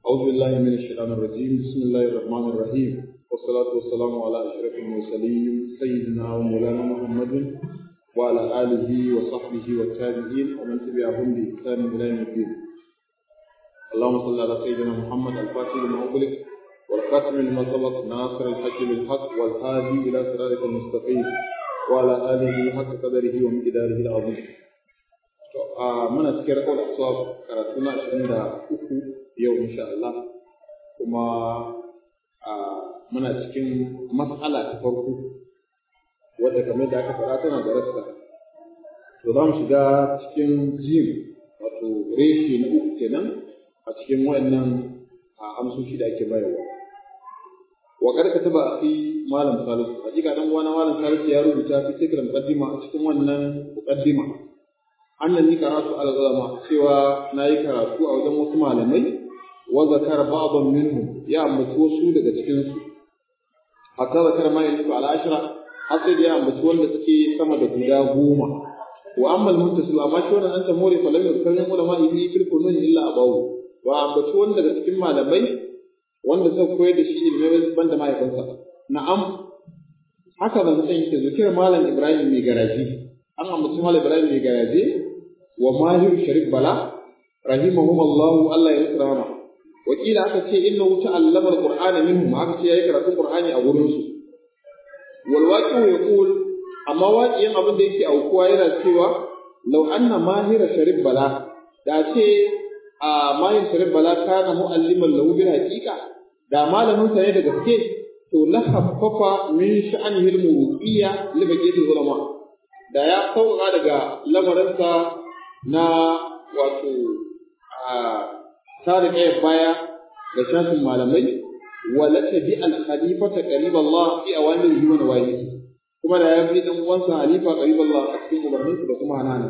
أعوذ بالله من الشيطان الرجيم بسم الله الرحمن الرحيم والصلاة والسلام على أشرف المرسلين سيدنا ومولانا محمد وعلى آله وصحبه والتابعين ومن تبعهم بإحسان إلى يوم الدين اللهم صل على سيدنا محمد الفاتح لما أغلق والخاتم لما سبق ناصر الحق بالحق والهادي إلى صراطك المستقيم وعلى آله حق قدره ومقداره العظيم muna cikin rakawar aswab karatu na ashirin da uku yau insha Allah kuma muna cikin mas'ala ta farko wadda kamar da aka faɗa tana da rassa to za mu shiga cikin jim wato reshe na uku kenan a cikin wayannan amsoshi da ake bayarwa wa kar ka taba fi malam salisu hakika dan uwana malam salisu ya rubuta fi cikin muqaddima a cikin wannan muqaddima annani karatu ala zalama cewa nayi karatu a wajen wasu malamai wa zakara ba'dhan minhum ya ambaci wasu daga cikin su hatta zakara ma yanzu ala ashra har sai ya ambaci wanda suke sama da guda goma wa amma al-muttasil amma shi wannan anta mori fa lam yakun ulama ibi fil kunun illa abawu wa ambaci wanda daga cikin malamai wanda suka koyar da shi ilmi banda mahaifinsa na'am haka ban san yake zikir malam ibrahim mai garaji an ambaci malam ibrahim mai garaje wa mahir sharif bala rahimahum Allah Allah ya tsara ma wakila aka ce innahu ta'allama alqur'ana minhum aka ce yayi karatun qur'ani a gurin su wal waqi'u yaqul amma waqi'in abin da yake aukuwa yana cewa law anna mahir sharif bala da ce a mahir sharif bala kana mu'alliman lahu bil haqiqa da malamin sa ne da gaske to la haffafa min sha'anihi al-mawqiyya li baqiyati ulama da ya sauka daga lamarinsa na wato a tare ɗaya baya da shafin malamai wala tabi al-khalifata qarib Allah fi awamir wa nawahi kuma da ya bi dan uwansa halifa qarib Allah a cikin umarninsa da kuma hananan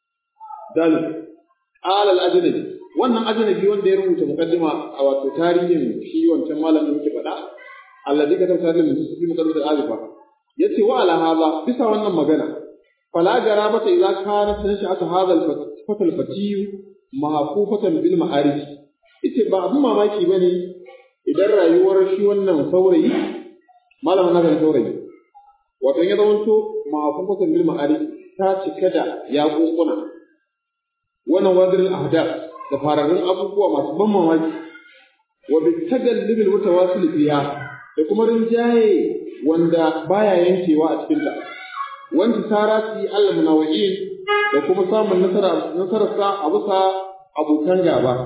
dal qala al-ajnabi wannan ajnabi wanda ya rubuta muqaddima a wato tarihin shi wancan malamin yake faɗa alladhi katab tarihin musulmi muqaddimah al-alifa yace wa ala hadha bisa wannan magana فلا جرابة إذا كانت نشأة هذا الفتى الفتي محفوفة بالمعارف ita ba abin mamaki ba ne idan rayuwar shi wannan saurayi malamin nazarin saurayi wato ya zamanto mahafufatan bil ma'arif ta cika da yaƙuƙuna wannan wadirin ahdaf da fararrun abubuwa masu ban mamaki wa bi tagallibil mutawasil fiha da kuma rinjaye wanda baya yankewa a cikin ta wanda sarati Allah munawa'in da kuma samun nasara nasararsa a bisa abokan gaba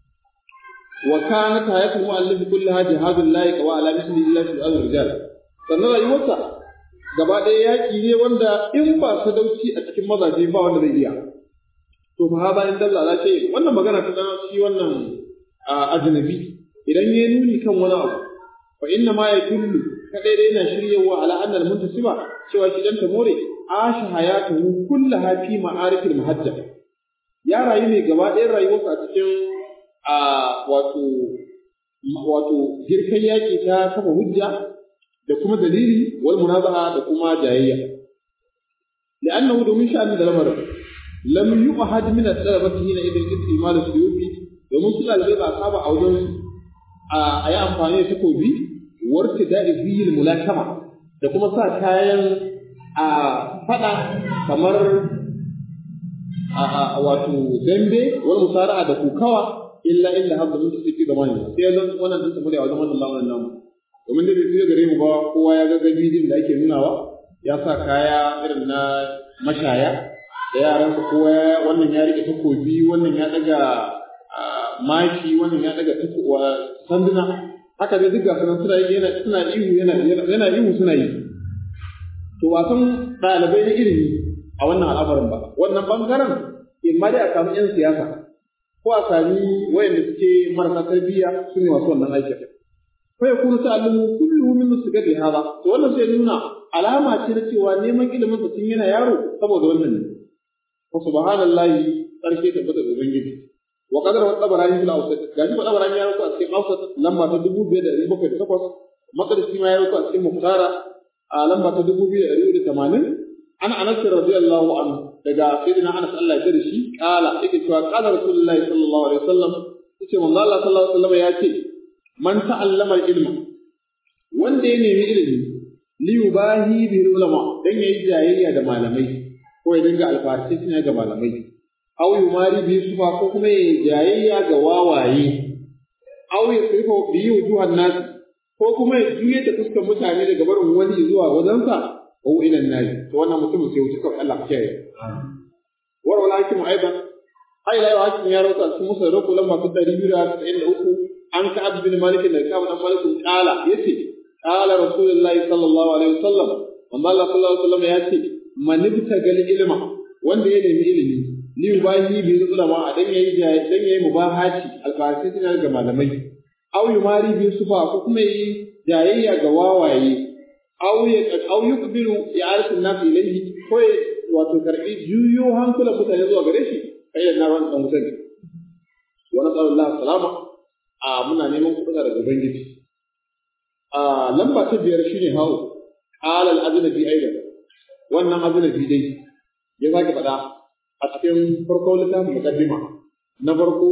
wa kanat hayatul mu'allif kullaha jihadul lahi wa ala misli illa fi al-rijal sannan rayuwarsa gaba ɗaya yaki ne wanda in ba sadauci a cikin mazaje ba wanda zai iya to fa ba in dalla la ce wannan magana ta shi wannan ajnabi idan ya nuni kan wani abu fa inna ma yadullu kadai dai yana shiryawa ala annal muntasiba cewa shi dan tamore asha hayatuhu kullaha fi ma'arifil muhajjab ya rayu ne gaba ɗayan rayuwarsa a cikin a wato wato girkan yaƙi ta kafa hujja da kuma dalili wal munazaha da kuma jayayya li'annahu domin sha'ani da lamarin lam yu'had min at-talabati hina idan istimal suyufi domin su ɗalibai ba saba a wajen a yi amfani da takobi warta da'i fiyil mulakama da kuma sa kayan a fada kamar a wato dambe wani musara'a da kukawa illa illa hadda mun tafi fi zamani sai zan wannan din tafi da wajen wannan lamarin namu domin da bai gare mu ba kowa ya ga gabidin da ake nunawa ya sa kaya irin na mashaya da yaran su kowa wannan ya rike takobi wannan ya daga maki wannan ya daga sanduna haka dai duk gasu suna yi yana suna ihu yana yana ihu suna yi to ba san ɗalibai na ilimi a wannan al'amarin ba wannan bangaren in ma dai a samu yan siyasa ko a sami wayanda suke marasa tarbiyya su ne masu wannan aikin ko ya kuma ta'allumu kulluhu min musgar li hada to wannan sai nuna alama ce na cewa neman ilimin sa tun yana yaro saboda wannan ne fa subhanallahi sarki tabbata da ubangiji wa qadara wa tabarani fil awsat gaji ba tabarani ya rubuta a cikin awsat lamba ta 2708 maqdisi ma ya rubuta a cikin muktara a lamba ta 2280 an anas radiyallahu anhu daga sayyidina anas Allah ya da shi kala yake cewa qala rasulullahi sallallahu alaihi wasallam yace manzo Allah sallallahu alaihi wasallam ya ce man ta'allama ilma wanda ya nemi ilimi li yubahi bi ulama dan yayi jayayya da malamai ko ya dinga alfarci ne ga malamai aw yumari bi sufa ko kuma yayi jayayya ga wawaye aw ya sifa bi wujuhan nas ko kuma ya juye da fuskar mutane daga barin wani zuwa wajensa ko ila nabi to wannan mutum sai wuce kawai Allah ke war wala hakim aidan ai la hakim ya rawata cikin musa rako lamma ta 293 an ka abd bin malik da ka dan malik kala yace kala rasulullahi sallallahu alaihi wasallam amma Allah sallallahu alaihi wasallam yace man ibtagal ilma wanda ya nemi ilimi li yubahi bi ulama dan yayi dan yayi mubahati alfasitin ga malamai aw yumari bi sufa ko kuma yi jayayya ga wawaye aw ya aw yukbiru ya'rifu an-nas ilayhi ko wato karbi juyo hankulan mutane zuwa gare shi kai da nawan dan wutar wa nasallallahu salama a muna neman kuɗa daga ubangiji a lamba ta biyar shine hawo qala al-ajnabi aidan wannan ajnabi dai ya sake faɗa a cikin farko littafin muqaddima na farko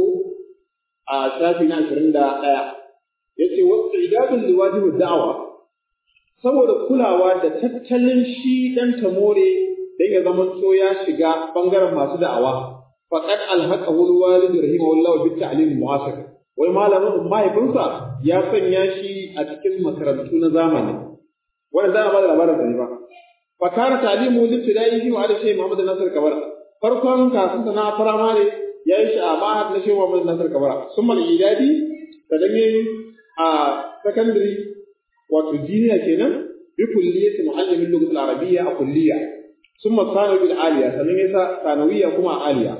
a shafi na ashirin da ɗaya ya ce wasu idadun liwajibin da'awa saboda kulawa da tattalin shi ɗan tamore don ya zama so ya shiga ɓangaren masu da'awa faƙad alhaƙa wani walid rahimahullahu bi ta'lim mu'asir wai malamin mahaifinsa ya sanya shi a cikin makarantu na zamani wannan za a ba da labarin sa ne ba fa kana ta'limu libtidai fi ma'al shaykh Muhammad Nasir Kabara farkon kasun na firamare ya yi shi a mahad na shehu Muhammad Nasir Kabara sun mal idadi da dame a secondary wato jiniya kenan bi kulliyati muallimin lugat al-arabiyya a kulliya summa sanawi al-aliya sannan ya sa sanawiyya kuma a aliya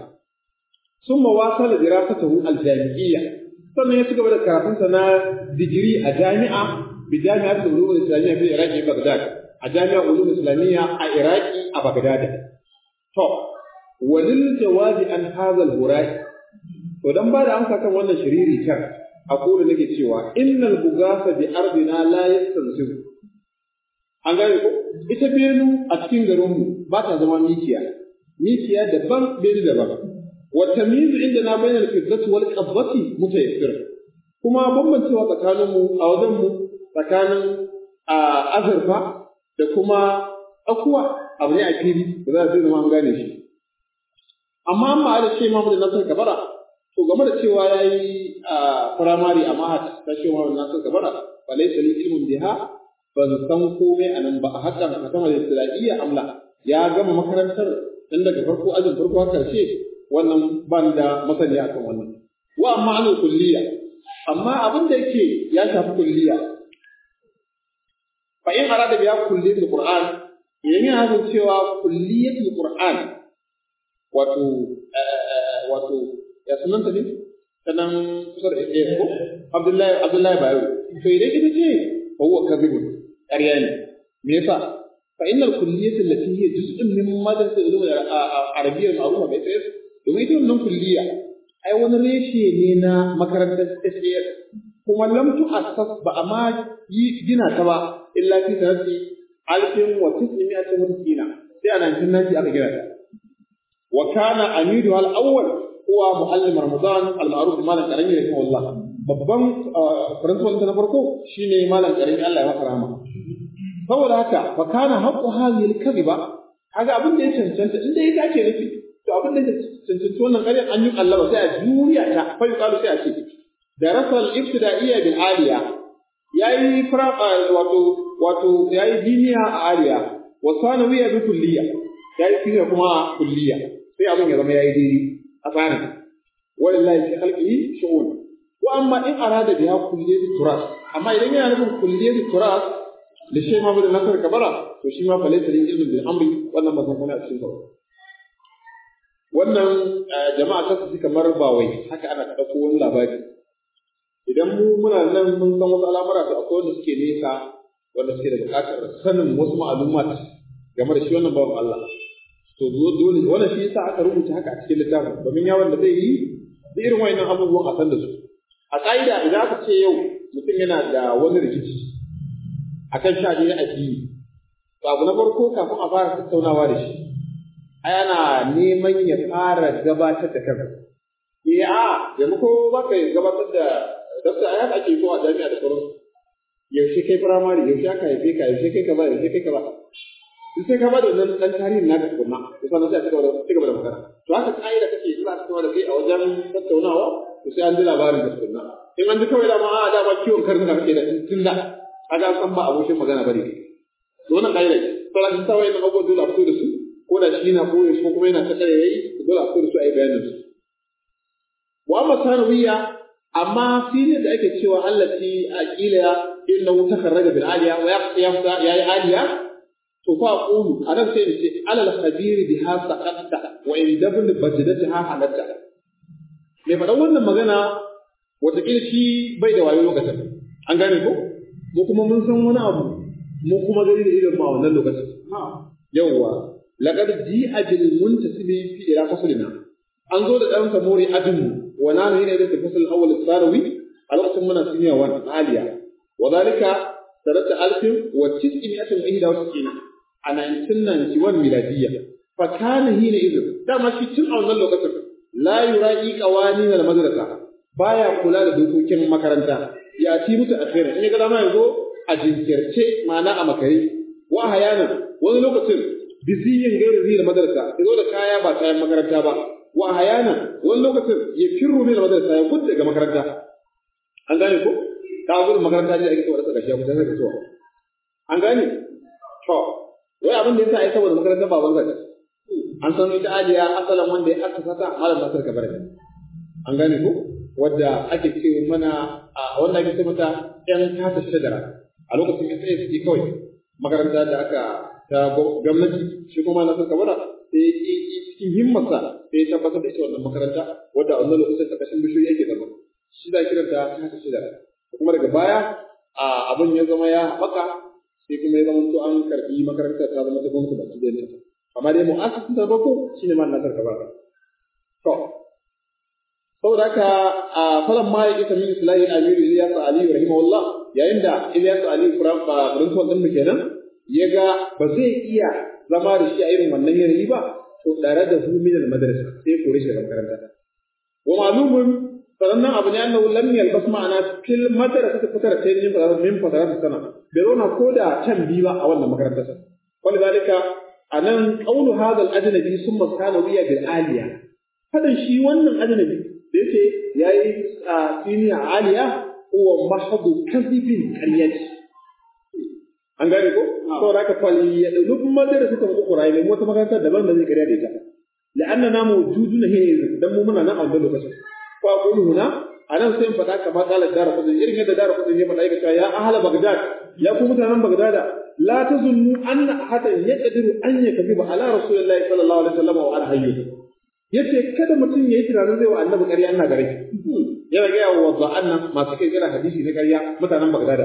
summa wasala dirasatahu al-jami'iyya sannan ya ci gaba da karatunsa na digiri a jami'a bi jami'at al-ulum al-islamiyya fi iraqi baghdad a jami'ar ulum islamiyya a iraqi a baghdad to walil jawabi an hadha al-burai to dan ba da amsa kan wannan shiriri kan aqulu nake cewa innal bugasa bi ardina la yastansibu an gane ko ita benu a cikin garin mu ba ta zama mikiya mikiya daban benu daban wa tamyiz indana bainal fiddati wal qabbati mutayassir kuma bambancewa tsakanin mu a wajen mu tsakanin azurfa da kuma akuwa abu ne a fili ba za a zama an gane shi amma amma da ce mamu da nasar kabara to game da cewa ya yi a firamare a mahat ta ce mamu da nasar kabara ba laisa li ilmun biha ban san komai a nan ba a hakan a sama da islamiyya amla ya gama makarantar tun daga farko ajin farko har karshe wannan ban da masaniya akan wannan wa amma anul kulliya amma abin da yake ya shafi kulliya fa in arada biya kulliyatul qur'an idan yana nufin cewa kulliyatul qur'an wato wato ya sunanta ne sanan kusa da ɗaya ko Abdullahi Abdullahi Bayo to idan ita ce fa huwa kadhibun ƙarya ne me yasa fa innal kulliyatu allati hiya juz'un min madrasa ulum al-arabiyya al-ma'rufa bi SAS domin ita wannan kulliya ai wani reshe ne na makarantar SAS kuma lam tu'assas ba amma yi gina ta ba illa fi sanati alfin wa tis'imi'atin wa tis'ina sai a 1990 aka gina ta وكان أميرها الأول هو معلم رمضان المعروف مالا كريم رحمه الله babban principal ta na farko shine malam karimi Allah ya masa rahama saboda haka fa kana haqqu hadhihi al-kadhiba kaga abin da ya cancanta inda ya dace nufi to abin da ya cancanta wannan ƙaryar an yi Allah sai a juriya ta fa yuqalu sai a ce darasa al-ibtida'iyya bil aliya yayi fara wato wato yayi diniya a aliya wa sanawiyya bi kulliya yayi fiye kuma kulliya sai abin ya zama yayi daidai a tsarin walillahi fi khalqihi shu'un wa amma in arada biha kulliyat turas amma idan yana nufin kulliyat turas da shi ma da nasar kabara to shi ma fa laysa lil ilmi bil amri wannan ba san a cikin sa wannan jama'a ta su kamar ba wai haka ana dauko wani labari idan mu muna nan mun san wasu al'amura to akwai wanda suke nesa wanda suke da buƙatar sanin wasu ma'lumat game da shi wannan bawan Allah to dole wannan shi yasa aka rubuta haka a cikin littafin domin yawon da zai yi da irin wayannan abubuwan a san da su a ƙa'ida idan aka ce yau mutum yana da wani rikici akan sha ne addini to abu na farko kafin a fara tattaunawa da shi ai ana neman ya fara gabatar da kansa eh a yanzu ko ba ka gabatar da dafta a yaka ake ko a jami'a da sauransu yaushe kai firamare yaushe aka haife ka yaushe kai kaza yaushe kai kaza duk sai ka ba da wannan dan tarihin naka tukunna to sannan sai a cigaba da cigaba da magana to haka ka'ida kake za a cigaba da kai a wajen tattaunawa to sai an ji labarin da tukunna in an ji kawai da ma a da ba kiwon karnuka kake da tun da kaga san ba abokin magana bane to wannan ka'ida ce to la ta wai na abubuwan dole a fito da su ko da shi na koyo shi ko kuma yana ta kare yayi dole a fito da su a yi bayanin su wa amma sanawiyya amma filin da ake cewa allati aqila innahu takarraja bil aliya wa yaqta yayi aliya to fa qulu anan sai ce alal khabir biha saqatta wa in dabn bajdataha halatta me faɗan wannan magana wataƙila shi bai da wayo lokacin an gane ko mu kuma mun san wani abu mu kuma gari da irin ma wannan lokacin yawwa laqad ji'a bil muntasibi fi ila faslina an zo da dan samori adinu wa nanu hina da fasl awwal sarawi a lokacin muna siniya wa aliya wa zalika sanata alfin wa tis'imiyatin ihda wa sittina a 1991 miladiyya fa kana hina idin dama shi tun a wannan lokacin la yura'i qawanin al madrasa baya kula da dokokin makaranta ya ti mutu akhira in ya ga dama yazo a jinkirce ma'ana a makare wa hayana wani lokacin biziyin gairi zai madrasa yazo da kaya ba kayan makaranta ba wa hayana wani lokacin ya firru ne da madrasa ya gudu daga makaranta an gane ko ka gudu makaranta ne ake kawai daga shi abu sai ka so an gane to wai abin da yasa ai saboda makaranta ba banza ce an san ita aliya asalan wanda ya aka sata malam nasir kabar an gane ko wadda ake ce mana a wanda ake ce mata yan kasa shajara a lokacin ya tsaye suke kawai makaranta da aka ta gwamnati shi kuma nasir kabara sai cikin himmarsa sai ya tabbatar da ita wannan makaranta wadda a wannan lokacin ƙarƙashin bishiyoyi ake zama shi da kiranta kasa shajara kuma daga baya abin ya zama ya haɓaka sai kuma ya zama to an karɓi makarantar ta zama ta gwamnati baki ɗayanta amma dai mu'assasin ta farko shine ma nasar kabara to saboda haka a falan ma ya isa min islahi amiru ilyas ali rahimahullah yayin da ilyas ali furantuwan din mu kenan ya ga ba zai iya zama da shi a irin wannan yanayi ba to tare da hu min madrasa sai kore shi daga makaranta wa ma'lumun sanannan abu ne annahu lam yalbas ma'ana fil madrasa ta fatara ta yin fatara min fatara ta sana bai zauna ko da can bi ba a wannan makarantar sa walidalika anan qawlu hadha al-ajnabi summa sanawiya bil aliya fadan shi wannan ajnabi da yake yayi siniya aliya huwa mahdu kadhibin qaryati an gane ko saboda haka fali ya duk madrasa ta mu Qur'ani ne wata makaranta daban da zai kariya da ita la'annana mawjuduna hina dan mu muna nan a wannan lokacin fa aqulu huna anan sai in faɗa kamar qala dara kudin irin yadda dara kudin ya faɗa yake ya ahla bagdad ya ku mutanen bagdad la tazunnu anna ahadan yaqdiru an yakziba ala rasulillahi sallallahu alaihi wasallam wa ala hayyi yace kada mutum yayi tunanin zai wa annabi ƙarya ina gare yana ga yawa wa nan masu kai kira hadisi na ƙarya mutanen bagdad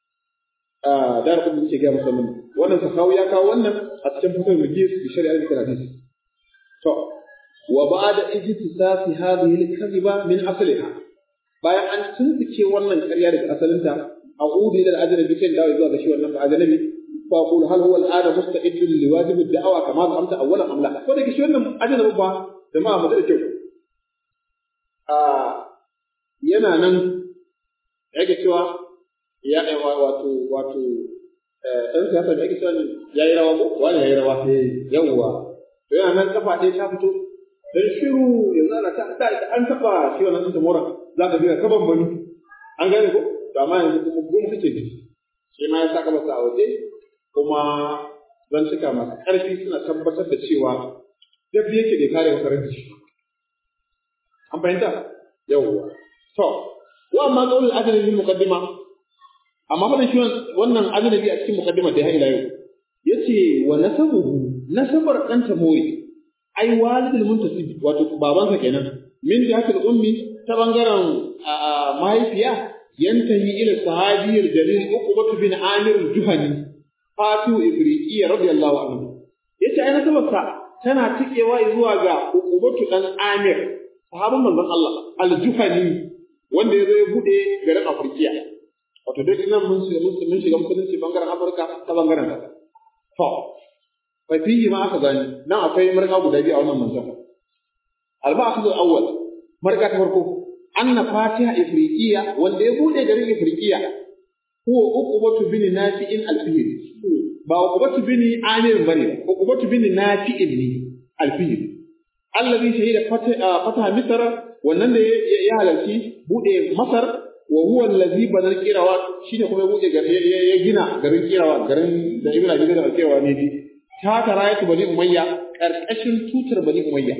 dar kudin ce ga musulmin wannan sahawi ya kawo wannan a cikin fitar mujis bi shari'ar hadisi to wa ba'da ijtisasi hadhihi al-kadhiba min asliha bayan an tuntuke wannan ƙarya daga asalinta a'udu ila al-ajnabi kan dawo zuwa ga shi wannan ajnabi fa aqulu hal huwa al-ana musta'idun li wajib ad-da'wa kama zamta awwalan am la ko da shi wannan ajnabi ba jama'a mu da kyau a yana nan yake cewa ya wato wato dan siyasa da yake cewa yayi rawa ko wani yayi rawa yawwa to yana nan kafa ɗaya ta fito dan shiru yanzu ana ta da an taba shi wannan sun mora za ka ga kaban bani an gane ko to amma yanzu kuma gum suke ji shi ma ya saka masa a waje kuma zan cika masu ƙarfi suna tabbatar da cewa duk yake da kare makarantar shi an fahimta yawwa to wa amma qaulul adli lil muqaddima amma fa shi wannan ajnabi a cikin muqaddima da ya ila yau yace wa nasabuhu nasabar dan tamori ai walidul muntasib wato babansa kenan min jihatul ummi ta bangaren mahaifiya yantahi ila sahabiyar jalil uqbatu bin amir al-juhani fatu ifriqiyya radiyallahu anhu yace ai nasabarsa tana tikewa zuwa ga uqbatu dan amir sahabban manzon Allah al-juhani wanda ya zo ya bude garin Afirkiya wato duk nan mun shiga mun shiga musulunci bangaren Afirka ta bangaren ta to fa fihi ma aka gani nan akwai marka guda biyu a wannan manzon al-ma'khudh al-awwal marka ta farko anna fatiha ifriqiya wanda ya bude garin ifriqiya huwa uqbatu bin nafi'in al-fihl ba uqbatu bin amir bane uqbatu bin nafi'in ne al-fihl alladhi shahida fataha misr wannan da ya halarci bude masar wa huwa allazi banal qirawa shine kuma ya bude ya gina garin qirawa garin da ibnu abi da qirawa ne bi ta tarayatu bani umayya karkashin tutar bani umayya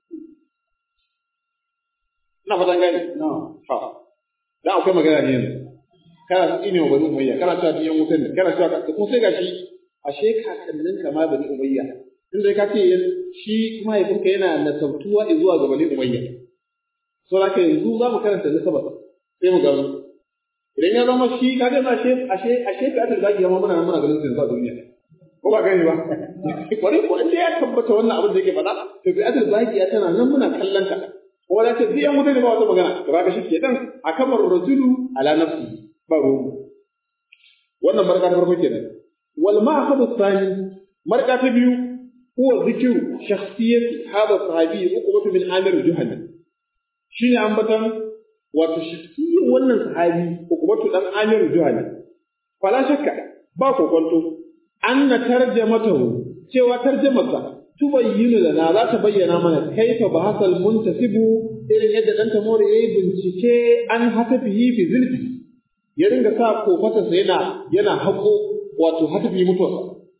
ina fatan gani ha da akwai magana ne yanzu kana tsine wa bani umayya kana cewa biyan wutan ne kana cewa kuma sai gashi ashe kakannin ka ma bani umayya inda ka ce shi mahaifinka yana nasabtuwa zuwa ga bani umayya so haka yanzu za mu karanta nasabar sai mu gano idan ya zama shi ka ga ashe ashe ashe ka ta zagi amma muna muna ganin sai a duniya ko ba gani ba kwarai ko inda ya tabbata wannan abin da yake faɗa to bi adal zagi ya tana nan muna kallon ta ko da ce biyan mutane ba wata magana to kaga shi ke dan akamar rajulu ala nafsi ba ruwa wannan marka ta farko kenan wal ma'khadhu thani marka ta biyu huwa zikru shakhsiyati hada sahabi uqbatu min amir juhani shine ambatan wato shakhsiyyar wannan sahabi uqbatu dan amir juhani fala shakka ba kokonto anna tarjamatahu cewa tarjamarsa tubayyinu lana za ta bayyana mana kaifa bahasal muntasibu irin yadda dan tamore yayi bincike an hatafihi fi zilfi ya ringa sa kofatarsa yana yana hako wato hatafi mutuwarsa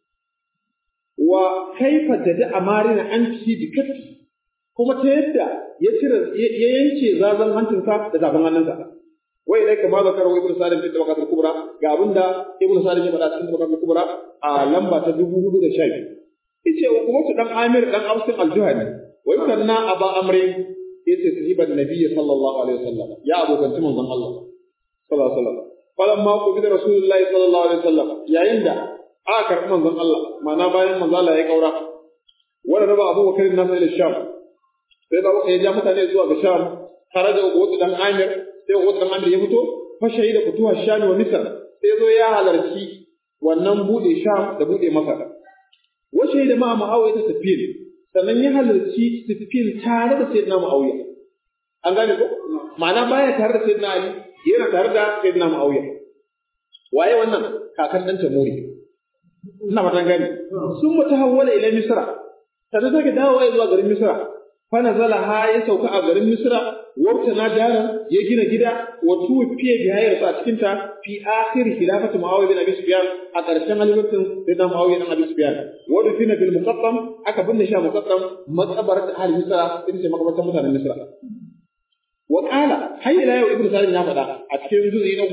wa kaifa da amarina an ci bi kafi kuma ta yadda ya cire ya yanke zazan hancinsa da tafin hannunsa wai dai kama da karo ibnu salim fi tabaqatul kubra ga abinda ibnu salim ya faɗa cikin tabaqatul kubra a lamba ta 4012 yace wa kuma dan amir dan ausin al-juhani wai kanna aba amri yace sahiban nabiy sallallahu alaihi wasallam ya abokanci manzon Allah sallallahu alaihi wasallam falamma qubida rasulullahi sallallahu alaihi wasallam yayin da aka karɓi manzon Allah ma'ana bayan manzon Allah ya kaura wanda raba Abu Bakar na sai Sham sai da ya ja mutane zuwa ga Sham tare da wasu dan Amir sai wasu dan Amir ya fito fa shahida fituwa Sham wa Misr sai zo ya halarci wannan bude Sham da bude Masar wa shahida ma Muawiya ta Sufyan sannan ya halarci Sufyan tare da Sayyidina Muawiya an gane ko ma'ana baya tare da Sayyidina Ali yana tare da Sayyidina Muawiya waye wannan kakan dan Tamuri ina fatan gani sun mutahawwala ila Misra sannan sake dawowa zuwa garin Misra fa nazala ha ya sauka a garin Misra wata na dara ya gina gida wa tufiye bi hayar sa cikin ta fi akhir khilafati Muawiya bin Abi Sufyan a ƙarshen halifatin Sayyidina Muawiya bin Abi Sufyan wa dufina bil muqaddam aka binne shi a muqaddam maqabarat ahli Misra ita ce makabartan mutanen Misra wa qala hayya la yau ibnu Salim ya faɗa a cikin juz'i na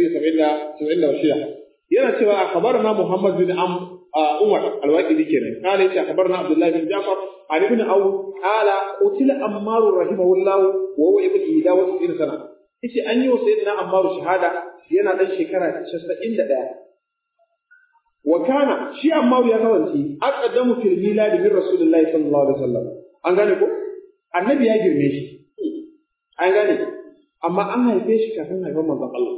1976 yana cewa akhbarna Muhammad bin Am Umar al-Waqidi kenan kale yace akhbarna Abdullah bin Ja'far an ibn Aw qala qutila Ammar rahimahullah wa huwa ibn Ida wa ibn sana yace an yi wa sayyidina Ammar shahada yana dan shekara 91 wa kana shi Ammar ya kasance aqaddamu fil milad min Rasulullahi sallallahu alaihi wasallam an gane ko annabi ya girme shi an gane amma an haife shi kafin haifan manzon Allah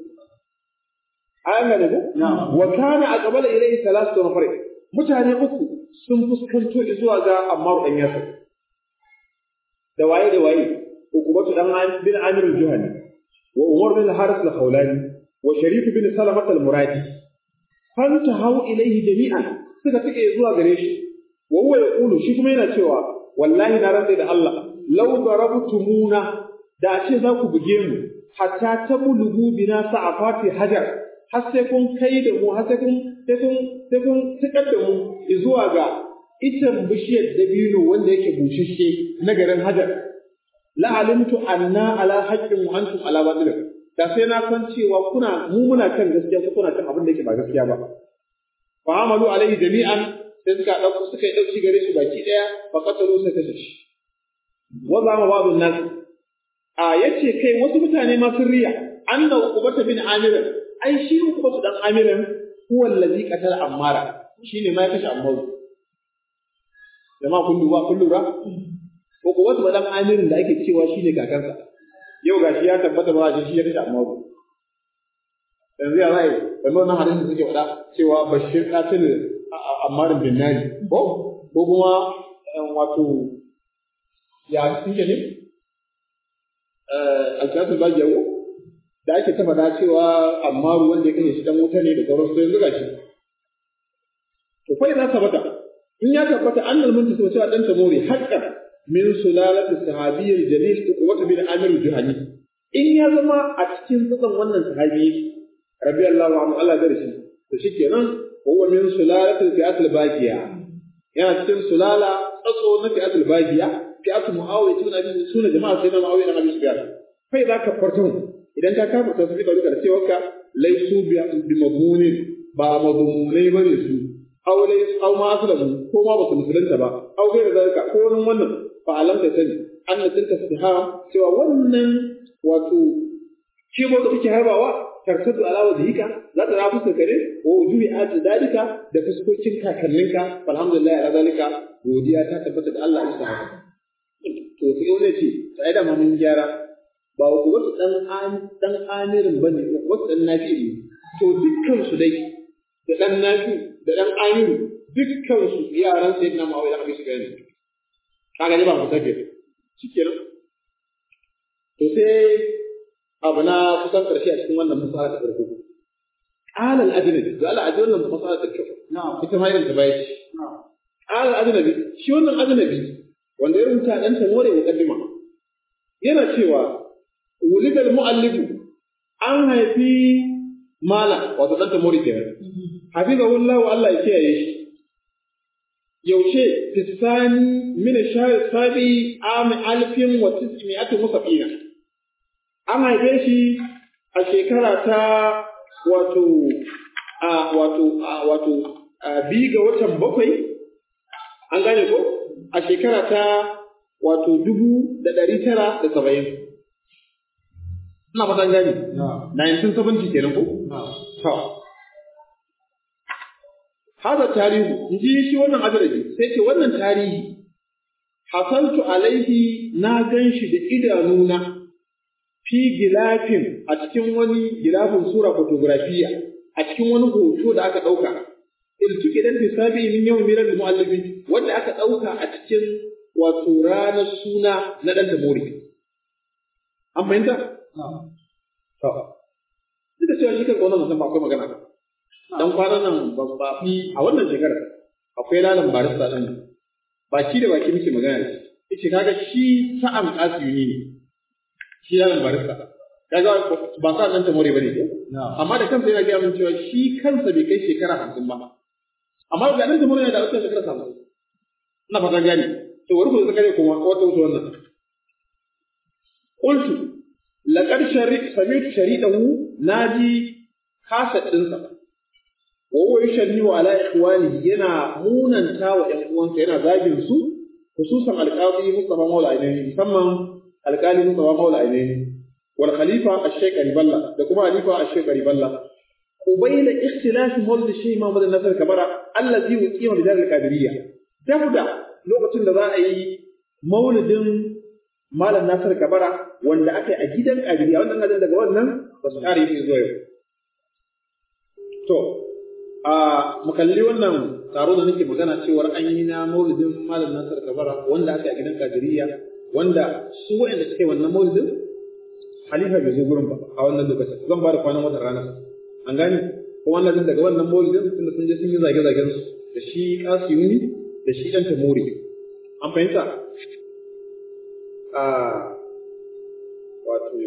an gane ko wa kana aqbala ilayhi thalathatu nafar mutane uku sun fuskanto zuwa ga Ammar dan Yasir da waye da waye ukubatu dan bin Amir al-Juhani wa Umar bin Haris al-Khawlani wa Sharif bin Salamah al-Muradi fantahu ilayhi jami'an suka take zuwa gare shi wa huwa yaqulu shi kuma yana cewa wallahi na rantsa da Allah law darabtumuna da ce za ku buge mu hatta tablugu bina sa'afati hajar har sai kun kai da mu har sai kun sai kun sai kun tukar da mu zuwa ga itan bishiyar dabino wanda yake bushashe na garin hajar la alimtu anna ala haqqin wa antum ala batil da sai na san cewa kuna mu muna kan gaskiya ko kuna kan abin da yake ba gaskiya ba fa amalu alaihi jami'an sai suka dauko suka yi dauki gare shi baki daya fa qatalu sai kashe shi wa zama babu nas a yace kai wasu mutane ma sun riya anna uqbata bin amir ai shi uqbata dan amir huwa allazi qatala ammara shine ma ya kashe ammaru jama'a kun duba kun lura uqbata ba dan amir da ake cewa shine kakansa yau gashi ya tabbata ba shi ya kashe ammaru yanzu ya zai kamar wannan hadisin suke faɗa cewa bashir qatil ammar bin nari ko ko kuma wato ya suke ne alfiyatul bagiyawo da ake ta faɗa cewa amma ruwan da ya kashe shi dan wuta ne da sauran su yanzu gashi to fa idan tabbata in ya tabbata annal muntasu cewa dan tamori haqqan min sulalati sahabiyyil jalil uqwat bin amir juhani in ya zama a cikin tsatsan wannan sahabi radiyallahu anhu Allah da shi to shikenan huwa min sulalati fi'atul bagiya yana cikin sulala tsatso na fi'atul bagiya fi'atul muawiya ibn abi sunan jama'a sai na muawiya ibn abi sufyan fa idan ka fartun idan ka kafa ta su da cewa ka laisu bi madmunin ba madmunai bane su aw lai aw ma aslamu ko ma basu musulunta ba aw gaira zalika ko wani wannan fa alam ta sani anna tilka istiham cewa wannan wato kibo da kake harbawa tarsatu ala wajhika za ta rafu ka ne wa wujuhi at dalika da fuskokin kakanninka alhamdulillah ala zalika godiya ta tabbata da Allah ya sa to sai wani ce sai da mun gyara ba wasu dan an dan amirin bane wasu dan nafi to dukkan su dai da dan nafi da dan amiru dukkan su yaran sayyidina Muawiya da Abi Sufyan kaga ne ba mu take shikenan to sai abu na kusan karshe a cikin wannan masala ta farko qala al-ajnabi da Allah ajin wannan masala ta kyau na'am ita ma irin ta bai na'am qala al-ajnabi shi wannan ajnabi wanda ya rubuta dan ta more muqaddima yana cewa wulida al-mu'allifu an haifi mala wato dan ta more kenan hafizahullahu Allah ya kiyaye shi yaushe tisani min shahr sabi am alfin wa tis'mi'ati musafina an haife shi a shekara ta wato a wato a wato a bi ga watan bakwai an gane ko a shekara ta wato dubu da ɗari tara da saba'in ina fatan gani 1970 kenan ko to hada tarihi inji shi wannan adarabi sai ce wannan tarihi hasantu alaihi na gan shi da idanuna fi gilafin a cikin wani gilafin sura fotografiya a cikin wani hoto da aka ɗauka iltuki dan hisabi min yawm milal muallifi wanda aka ɗauka a cikin wato ranar suna na dan da mori an fahimta to duk da cewa shi kan wannan musamman akwai magana dan kwanan nan ba ba fi a wannan shekarar akwai lalan barista din baki da baki muke magana da shi yace kaga shi sa'an asiyuni ne shi yaron barista kaga ba sa nan ta more bane ko amma da kansa yana gaya min cewa shi kansa bai kai shekara hamsin ba amma da nan ta more yana da wata shekara hamsin ina fatan gani to wani ku zakare kuma wata wuce wannan qultu laqad shari sami'tu sharidahu naji kasa dinsa wa huwa yushanniu ala ikhwani yana munanta wa ƴan uwansa yana zagin su khususan alqadi Mustafa Maula Ainihi musamman alƙali Mustafa Maula Ainihi wal khalifa ash-shaykh Ariballa da kuma khalifa ash-shaykh Ariballa ubayna ikhtilaf mawlid Shaykh Muhammad Nasir Kabara allazi uqima bi dar al-qadiriyya dabda lokacin da za a yi maulidin Malam Nasir Kabara wanda aka yi a gidan Qadiriyya wannan nan daga wannan ba su kare yi zuwa yau to a mu kalli wannan taro da nake magana cewar an yi na maulidin Malam Nasir Kabara wanda aka yi a gidan Qadiriyya wanda su waɗanda suke wannan maulidin halifa bai zo gurin ba a wannan lokacin zan ba da kwanan watan ranar an gane ko wannan daga wannan maulidin tunda sun je sun yi zage-zagen su da shi kasiyuni da shi ɗan tamori an fahimta a wato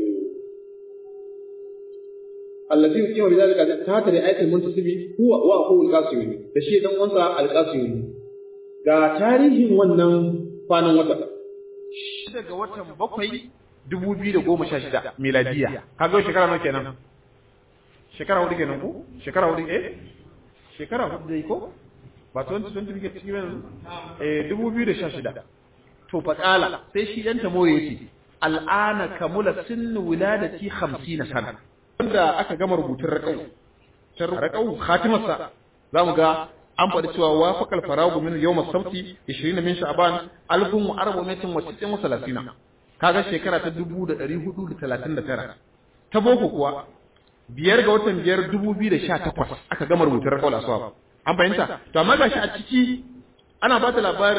allazi yuqima bi zalika ta ta da ayatul muntasibi huwa wa huwa al-qasiyuni da shi dan uwansa al-qasiyuni ga tarihin wannan kwanan wata daga watan bakwai dubu biyu da goma sha shida miladiya kaga shekara nawa kenan shekara hudu kenan ko shekara hudu eh shekara hudu dai ko ba 2020 muke cikin yanzu eh dubu biyu da sha shida to fa kala sai shi dan tamo yace al'ana kamula sinnu wiladati 50 sana wanda aka gama rubutun raƙau tar raƙau khatimarsa zamu ga an faɗi cewa wafaqal faragu min yawm as-sabti 20 min sha'ban 1430 kaga shekara ta 1439 ta boko kuwa biyar ga watan biyar 2018 aka gama rubutun raƙau al-aswab an fahimta to amma gashi a ciki ana ba ta labarin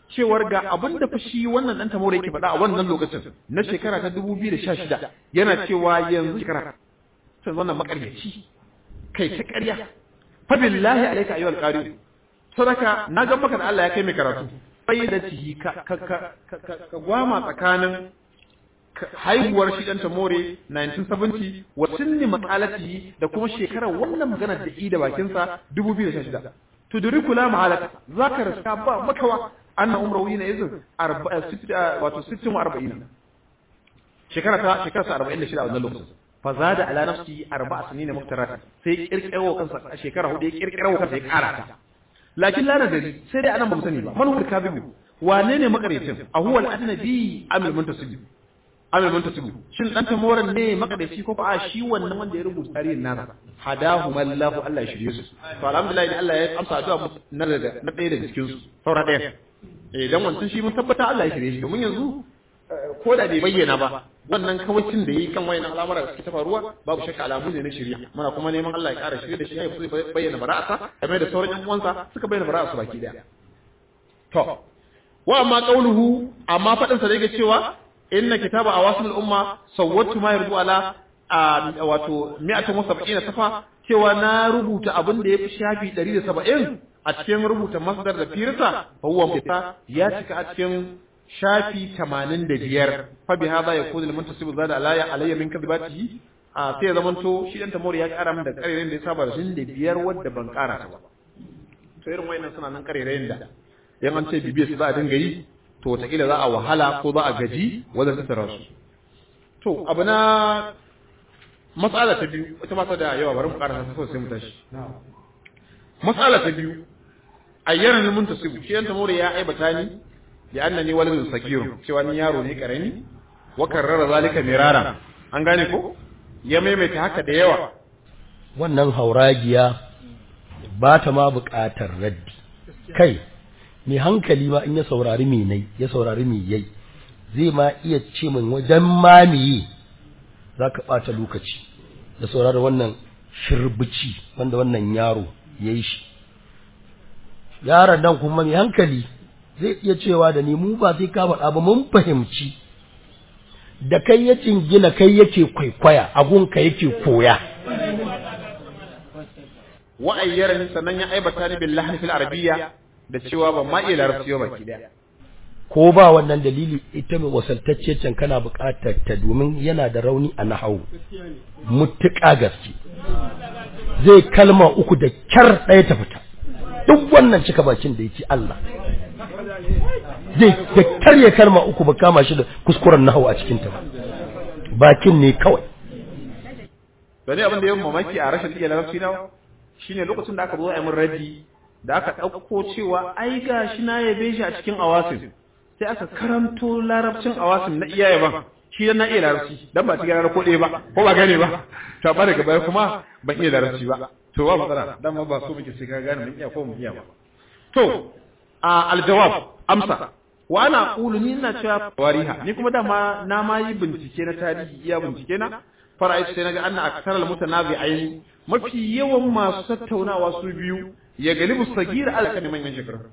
cewar ga abin da fa shi wannan dan tamore yake faɗa a wannan lokacin na shekara ta 2016 yana cewa yanzu shekara sai wannan makaryaci kai ta ƙarya fa billahi alayka ayyuhal qari sadaka na ga maka da Allah ya kai mai karatu bai da tihi ka ka ka gwama tsakanin haihuwar shi dan tamore 1970 wa sunni maqalati da kuma shekarar wannan magana da i da bakin sa 2016 tudriku la mahalaka zaka rasa ba makawa anna umrahu yana yanzu wato 60 wa 40 shekara ta shekara ta 46 a wannan lokacin fa zada ala nafsi arba'a sinina muftarat sai kirkiro kansa a shekara hudu ya kirkiro kansa ya kara ta lakin la nadari sai dai anan ba mu sani ba man huwa kabibu wane ne makaryacin a huwa al-ajnabi amil muntasib amil muntasib shin dan tamoran ne makadaici ko a shi wannan wanda ya rubuta tarihin nasa hadahu mallahu Allah ya shirye su to alhamdulillah Allah ya amsa addu'a na daga na ɗaya daga cikin su saura ɗaya eh dan wancan shi mun tabbata Allah ya shirye shi domin yanzu ko da bai bayyana ba wannan kawacin da yi kan wayan al'amura da suke ta faruwa babu shakka alamu ne na shirya muna kuma neman Allah ya ƙara shirye da shi ya yi bayyana bara'asa game da sauran yan uwansa suka bayyana bara'asa baki daya to wa amma qauluhu amma fadin sa da yake cewa inna kitaba awasil umma sawwatu ma yardu ala wato 170 safa cewa na rubuta abin da yafi shafi 170 a cikin rubuta masdar da firsa fa huwa mutsa ya cika a cikin shafi 85 fa bi hada yakunu al-muntasibu zada alaya alayya min kadibatihi a sai zaman to shi dan tamori ya kara min da karerin da ya saba da shin da biyar wadda ban kara ta ba to irin wayannan suna nan karerin da yan an ce bibiya su za a dinga yi to wataƙila za a wahala ko za a gaji wajen tattara su to abu na matsala ta biyu wata mata da yawa bari mu ƙara sa sai mu tashi matsala ta biyu ayyana ni muntasibu shi dan tamori ya aibata ni da annani waladun sakiru cewa ni yaro ne karami wa karrara zalika mirara an gane ko ya maimaita haka da yawa wannan hauragiya ba ta ma buƙatar raddi kai mai hankali ma in ya saurari mai nai ya saurari mai yai zai ma iya ce min wajen mamiyi za ka ɓata lokaci da saurari wannan shirbici wanda wannan yaro ya yi shi yaron nan kuma mai hankali zai iya cewa da ni mu ba sai ka faɗa ba mun fahimci da kai ya gina kai yake kwaikwaya agunka yake koya wa'ayyarani sannan ya aibata ni billahi fil arabiyya da cewa ban ma iya larabci ba baki daya ko ba wannan dalili ita mai wasaltacce can kana buƙatar ta domin yana da rauni a nahawu mutuƙa gaske zai kalma uku da kyar ɗaya ta fita duk wannan cika bakin da yake Allah zai da karya kalma uku ba kama shi da kuskuren nahawu a cikin ta bakin ne kawai da ne abin da yawan mamaki a rashin iya larabci na shine lokacin da aka zo a yi min raddi da aka ɗauko cewa ai ga shi na yabe shi a cikin awasin sai aka karanto larabcin awasin na iya yaban shi dan na iya larabci dan ba cikin ranar ko ɗaya ba ko ba gane ba to ba daga baya kuma ban iya larabci ba to ba matsala dan ma ba so muke sai ka gane mun iya ko mun iya ba to a aljawab amsa wa ana qulu ni ina cewa wariha ni kuma dama na ma yi bincike na tarihi iya bincike na fara'ai sai naga anna aksaral mutanabi'ain mafi yawan masu tattaunawa su biyu ya galibu sagira alaka ne manyan shekaru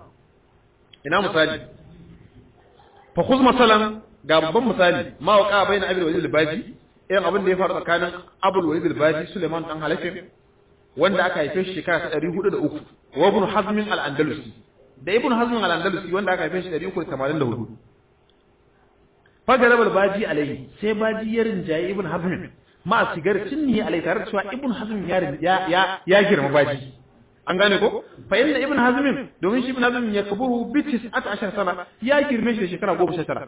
ina misali fa khuz masalan ga babban misali ma waqa baina abul walid al-baji irin abin da ya faru tsakanin abul walid al-baji Suleiman dan Halafin wanda aka haife shi shekara ta 403 wa ibn hazm al-andalusi da ibn hazm al-andalusi wanda aka haife shi 384 fa garabal baji alai sai baji ya rinjaye ibn hazm ma sigar cinni alai tare da cewa ibn hazm ya ya ya girma baji an gane ko fa inna ibn hazm domin shi ibn hazm ya kaburu bi 19 sana ya girme shi da shekara 19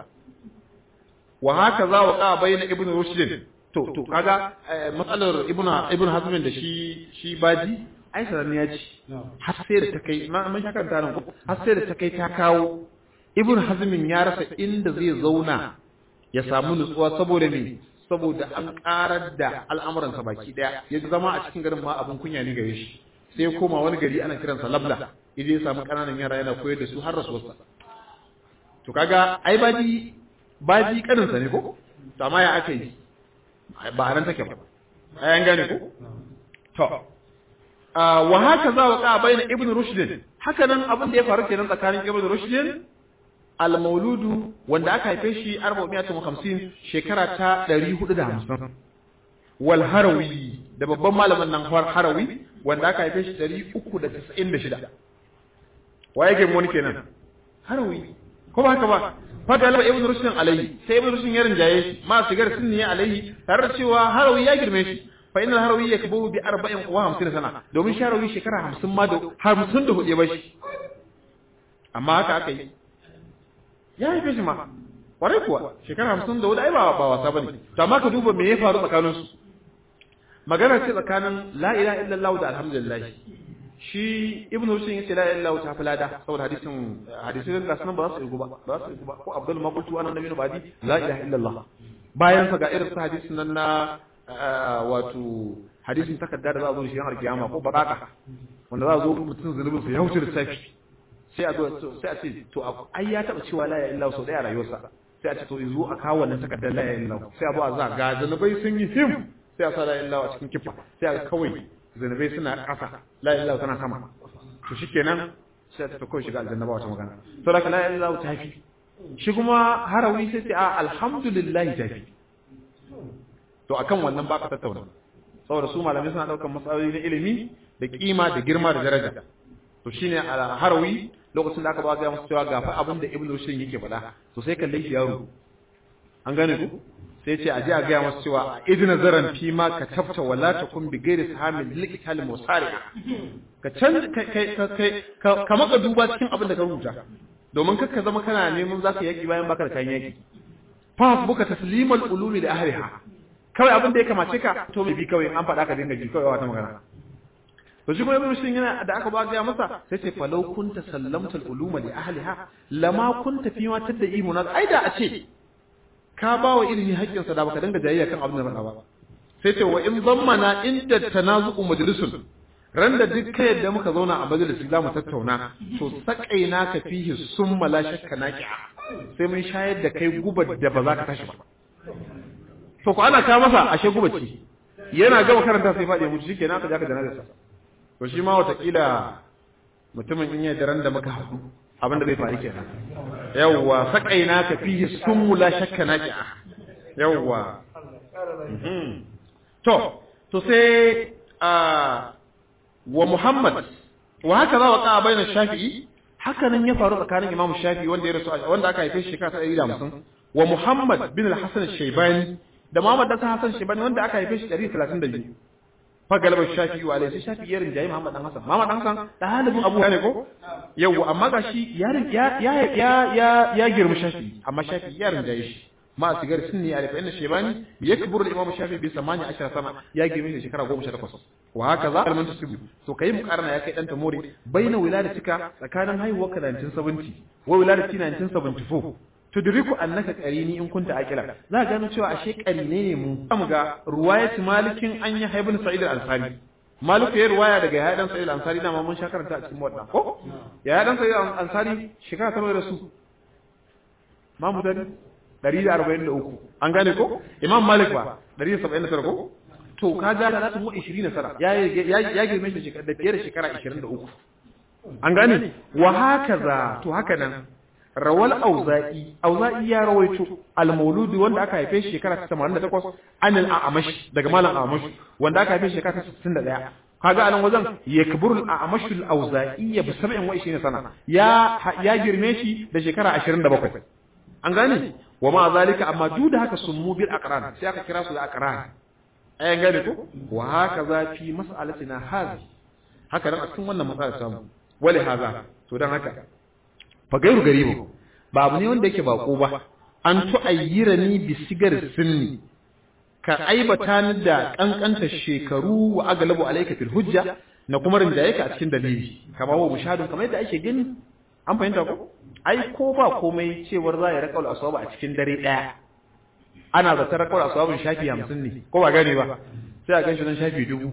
wa haka za wa ka bayna ibn rushd to to kaga matsalar ibn ibn hazm da shi shi baji ai sanan ya ci har sai da ta kai mun shaka ta nan har sai da ta kai ta kawo ibn hazm ya rasa inda zai zauna ya samu nutsuwa saboda me saboda an karar da al'amuransa baki daya ya zama a cikin garin ma abin kunya ne gare shi sai koma wani gari ana kiransa labla idan ya samu kananan yara yana koyar da su har rasuwarsa to kaga ai baji baji kaninsa ne ko to amma ya aka yi ba a nan take ba ai an gane ko to wa haka za wa ka bayyana ibnu rushd haka nan abin da ya faru kenan tsakanin ibnu rushd al-mauludu wanda aka haife shi 450 shekara ta 450 wal harawi da babban malamin nan harawi wanda aka haife shi 396 waye ke wani kenan harawi ko ba haka ba fata laba ibn rushd alayhi sai ibn rushd ya rinjaye shi ma sigar sunni alayhi tare da cewa harawi ya girme shi fa inna harawi yakbu bi 40 wa 50 sana domin shi harawi shekara 50 ma da 50 da hudu ba shi amma haka aka yi ya haife shi ma kwarai kuwa shekara 50 da hudu ai ba ba wasa bane to amma ka duba me ya faru tsakanin su magana ce tsakanin la ilaha illallah da alhamdulillah shi ibn Hussein yace la ilaha illallah ta falada saboda hadisin hadisin da sunan ba za su yi ba ba su yi ba ko Abdul Maqultu anan nabi badi la ilaha illallah bayan sa ga irin su hadisin nan na wato hadisin takarda da za a zo shi har kiyama ko baraka wanda za a zo mutum zunubin sa ya wuce da safi sai a zo sai a ce to ai ya taba cewa la ilaha illallah sau daya rayuwarsa sai a ce to zo a kawo wannan takardar la ilaha illallah sai a zo a za ga zunubai sun yi him sai a sa la ilaha illallah a cikin kifa sai a kawai zunubai suna ƙasa la ilaha tana sama to shikenan sai ta kawai shiga aljanna ba wata magana to da la ilaha ta fi shi kuma harawi sai ce a alhamdulillah ta fi to akan wannan ba ka tattauna saboda su malamai suna daukan matsaloli na ilimi da kima da girma da daraja to shine a harawi lokacin da aka ba ga musu cewa ga fa abin da ibnu shin yake faɗa to sai kalle shi yaro an gane ku sai ce a ji a gaya masu cewa idina zaran fi ma ka tafta wala ta kun bi gairi sahamin likitali musari ka can ka maka duba cikin abin da ka rubuta domin kakka zama kana neman za ka yaki bayan baka da kayan yaki fa buka taslimal ulumi da ahliha kawai abin da ya kamace ka to mai bi kawai an faɗa ka dinga ji kawai wata magana to shi kuma ibn yana da aka ba ga masa sai ce falau kunta sallamta uluma li ahliha lama kunta fi ma tadda imuna ai da a ce ka ba wa ilimi haƙƙinsa da baka dinga jayayya kan abin da faɗa ba sai ce wa in zammana inda tanazu'u majlisun ran da duk kai yadda muka zauna a majalisi za mu tattauna to sakaina ka fihi summa la shakka naqi'a sai mun shayar da kai gubar da ba za ka tashi ba to ko ana ka masa ashe guba ce yana gama karanta sai faɗi mutu shikenan aka ja ka janazarsa to shi ma watakila mutumin in yi daren da muka haɗu abin da bai faru kenan yawwa sakaina ka fihi summu la shakka naqi'a yawwa to to sai a wa Muhammad wa haka za wa ka bayan Shafi'i haka nan ya faru tsakanin Imam Shafi'i wanda ya rasu wanda aka haife shi shekara ta 150 wa Muhammad bin al-Hasan al-Shaybani da Muhammad dan Hasan al-Shaybani wanda aka haife shi 132 fa galaba Shafi'i wa alayhi Shafi'i ya rinjaye Muhammad dan Hasan Muhammad dan Hasan da halibin Abu ne ko yawa amma gashi ya ya ya ya ya girma Shafi'i amma Shafi'i ya rinjaye shi ma sigar sunni a fa inna shaybani yakburu al-imam shafi bi 18 sana ya girme shi shekara 18 wa haka za kalman tusibu to kai mu karna ya kai dan ta more baina wiladatika tsakanin haihuwar ka 1970 wa wiladati 1974 tudriku annaka qarini in kunta aqila za ka gano cewa ashe qarine ne mu mu ga ruwayat malikin an yi haibun sa'id al-ansari maliku ya ruwaya daga ya dan sa'id al-ansari da mun shakaranta a cikin wadda ko ya dan sa'id al-ansari shekara ta da su mamu dani 143 an gane ko imam malik ba 179 ko to ka ja da zata mu 20 sana ya ya girme shi shekara da fiye da shekara 23 an gane wa hakaza to haka nan rawal auza'i auza'i ya rawaito al-mauludi wanda aka haife shi shekara ta 88 anil a'amash daga malam a'amash wanda aka haife shi shekara ta 61 kaga anan wajen yakburul a'amash al-auza'i bi 27 sana ya ya girme shi da shekara 27 an gane wa ma zalika amma duk da haka sun mu bil aqran sai aka kira su da aqran ayan gane ko wa haka za fi mas'alatina hazi haka dan a cikin wannan matsala samu wali haza to dan haka fa gairu garibu ba abu ne wanda yake bako ba an tu'ayyirani bi sigar sinni ka aibata ni da kankanta shekaru wa aglabu alayka fil hujja na kuma rinjaye ka a cikin dalili kamar wa mushahadun kamar yadda ake gani an fahimta ko ai ko ba komai cewar za ya rakaul aswaba a cikin dare daya ana zata rakaul aswabin shafi 50 ne ko ba gane ba sai a ganshi nan shafi dubu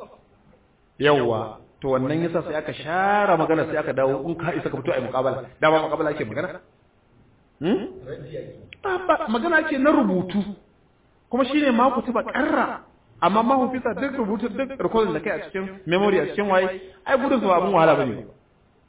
yawa to wannan yasa sai aka share magana sai aka dawo in ka isa ka fito ai muqabala da ba muqabala ake magana hmm ba magana ake na rubutu kuma shine ma ku tuba karra amma ma hufisa duk rubutu duk recording da kai a cikin memory a cikin waye ai gudun su abun wahala bane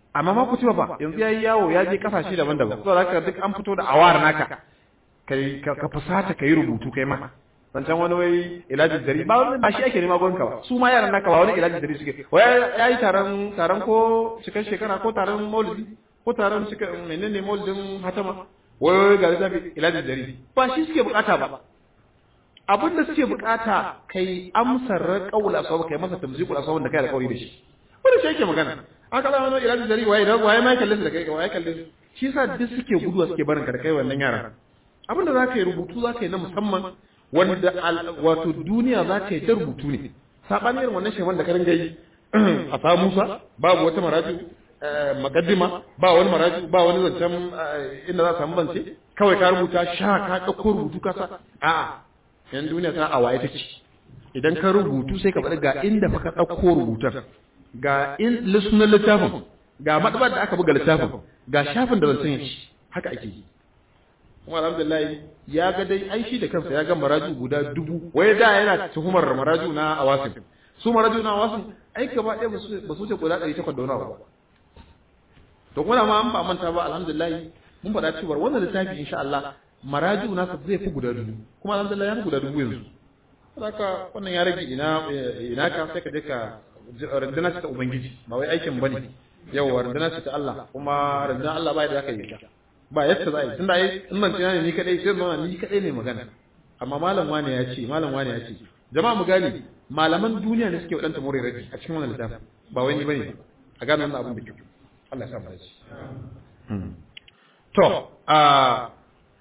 amma ma kutuba ba yanzu yayi yawo ya je kasashe daban-daban saboda haka duk an fito da awar naka kai ka fusata kai rubutu kai ma wancan wani wai ilajin dari ba wani ba shi ake nema gonka ba su ma yaran naka ba wani ilajin dari suke wai yayi taron taron ko cikin shekara ko taron maulidi ko taron cika menene maulidin hatama wai ga zabi ilajin dari ba shi suke bukata ba abin da suke bukata kai amsar kaula sau kai masa tamziqul asawun da kai da kauri da shi wanda shi yake magana an kala wani ilajin dari waye da waye mai kallon da kai waye kallon shi yasa duk suke guduwa suke barin ka da kai wannan yaran abin da zaka yi rubutu zaka yi na musamman wanda wato duniya za ta yi ta rubutu ne saɓanin irin wannan shehwan da karin gai a samu musa babu wata maraju makaddima ba wani maraju ba wani zancen inda za a samu zance kawai ka rubuta sha ka ɗauko rubutu ka sa a'a yan duniya ta a waye take idan ka rubutu sai ka faɗi ga inda fa ka ɗauko rubutar ga in lissunan littafin ga maɗabar da aka buga littafin ga shafin da zancen ya ci haka ake yi kuma alhamdulillah ya ga dai ai shi da kansa ya ga maraju guda dubu wai da yana tuhumar maraju na awasin su maraju na awasin ai gaba ɗaya ba su wuce guda ɗari takwas da wani abu to kuma ma an ba manta ba alhamdulillah mun faɗa cewa wannan littafi insha Allah maraju nasa zai fi guda dubu kuma alhamdulillah ya fi guda dubu yanzu haka wannan ya rage ina ina ka sai ka je ka runduna ta ubangiji ba wai aikin bane yawa runduna ta Allah kuma runduna Allah ba da zaka yi ta ba yadda za a yi tunda ai in nan tunani ni kadai sai zama ni kadai ne magana amma malam wani ya ce malam wani ya ce jama'a mu gane malaman duniya ne suke wadanta more rabi a cikin wannan littafin ba wai ni bane a gane wannan abin da kyau Allah ya sa mu dace to a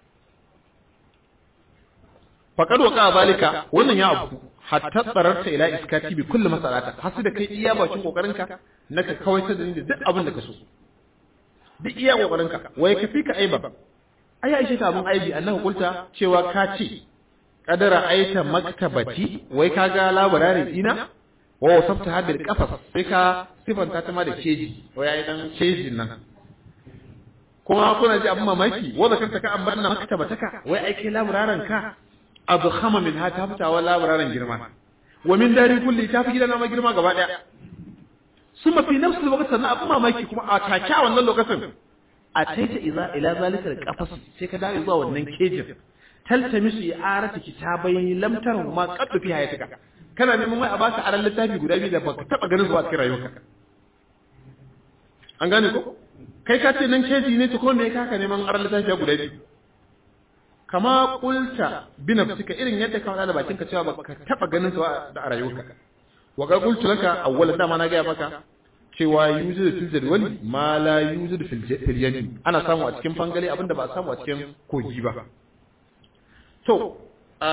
faqad waqa zalika wannan ya abu hatta tsararta ila iskati bi kulli masalata hasu da kai iya bakin kokarinka naka kawai ta da duk abin da ka so duk iya kokarinka wai ka fi ka aiba ai aisha ta abun aibi annahu kulta cewa ka ce kadara aita maktabati wai ka ga labararin ina wa wasafta habil qafas sai ka sifanta ta ma da keji wai ai dan kejin nan kuma kuna ji abun mamaki wanda kanta ka ambarna maktabataka wai ai kai labararin ka adkhama min ha ta fitawa labararin girma wa min dari kulli ta fi gidana ma girma gaba daya sun mafi nafsu lokacin sannan abin mamaki kuma a take a wannan lokacin a taita iza ila zalikal qafas sai ka dawo zuwa wannan kejin taltamisu i'arati kitabai lam taru ma qad fi hayatika kana neman wai a baka aran littafi guda biyu da baka taba ganin zuwa cikin rayuwarka an gane ko kai ka ce nan keji ne to ko me ka ka neman aran littafi guda biyu kama kulta bi nafsika irin yadda ka faɗa da bakinka cewa baka taba ganin zuwa da rayuwarka wa ga qultu laka awwalan dama na ga maka cewa yuzidu fil jadwali ma la yuzidu fil yadi ana samu a cikin fangale abinda ba a samu a cikin kogi ba to a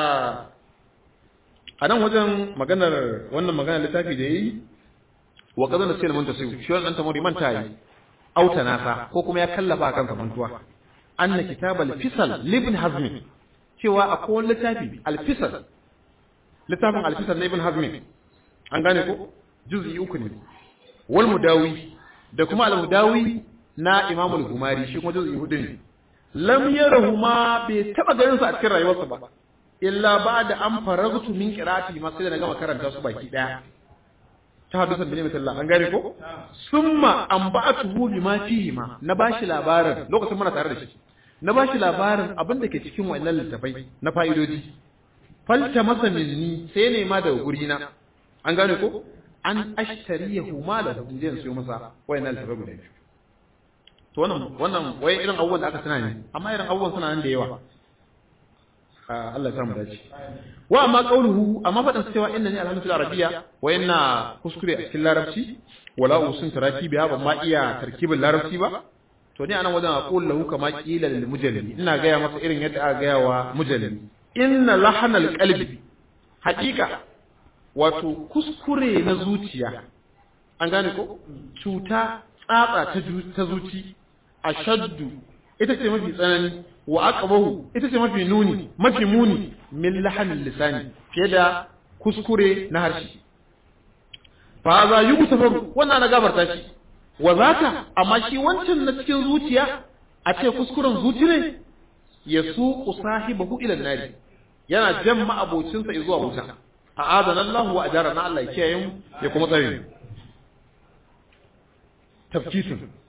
a nan wajen maganar wannan maganar littafi da yayi wa qadana sai mun tasiu shi wannan tamuri man tayi auta nasa ko kuma ya kallafa kansa mantuwa anna kitabal fisal libn hazmi cewa akwai wani littafi al-fisal littafin al-fisal na ibn hazmi an gane ko juz'i uku ne wal mudawi da kuma al mudawi na imam al gumari shi kuma juz'i hudu ne lam yarahu ma bai taba ganin su a cikin rayuwarsa ba illa ba'da an faragtu min qira'ati ma sai da na gama karanta su baki daya ta hadisan bin Allah an gane ko summa an ba'atuhu bima fihi ma na bashi labarin lokacin muna tare da shi na bashi labarin abin da ke cikin wannan littafai na fa'idodi falta masa minni sai ne ma daga guri na an gane ko an ashtariyahu malahu in je in siyo masa wayannan littafai guda biyu to wannan wannan wai irin abubuwan da aka tana ne amma irin abubuwan suna nan da yawa Allah ya samu dace wa amma qauluhu amma fadan cewa inna ni alhamdulillah arabiyya wa inna kuskure a cikin larabci wala usun tarakibi ba ma iya tarkibin larabci ba to ni anan wajen aqul lahu kama qila lil mujallimi ina gaya masa irin yadda aka gaya wa mujallimi inna lahanal qalbi haqiqa wato kuskure na zuciya an gane ko cuta tsatsa ta zuci ashaddu ita ce mafi tsanani wa aqbahu ita ce mafi nuni mafi muni min lahanil lisani fiye da kuskure na harshe fa za yugtafaru wannan na gafarta shi wa zaka amma shi wancan na cikin zuciya a ce kuskuren zuci ne ya su sahibahu ila nari yana jan ma'abocinsa zuwa wuta a adana Allah wa ajara na Allah ya kiyaye mu ya kuma tsare mu tafkisin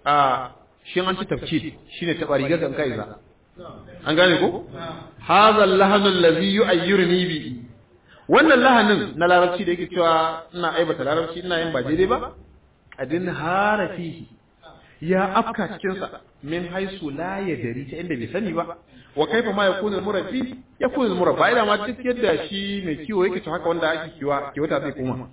a shi an ci tafkid shine taba rigar kan kai za an gane ko hadha al-lahnu allazi yu'ayyiruni bi wannan lahanin na larabci da yake cewa ina aibata larabci ina yin ba daidai ba adin harafihi ya afka cikin sa min haisu la yadri ta inda bai sani ba wa kaifa ma yakunu al-murabbi yakunu al-murabba ila ma duk yadda shi mai kiwo yake to haka wanda ake kiwa kiwata zai koma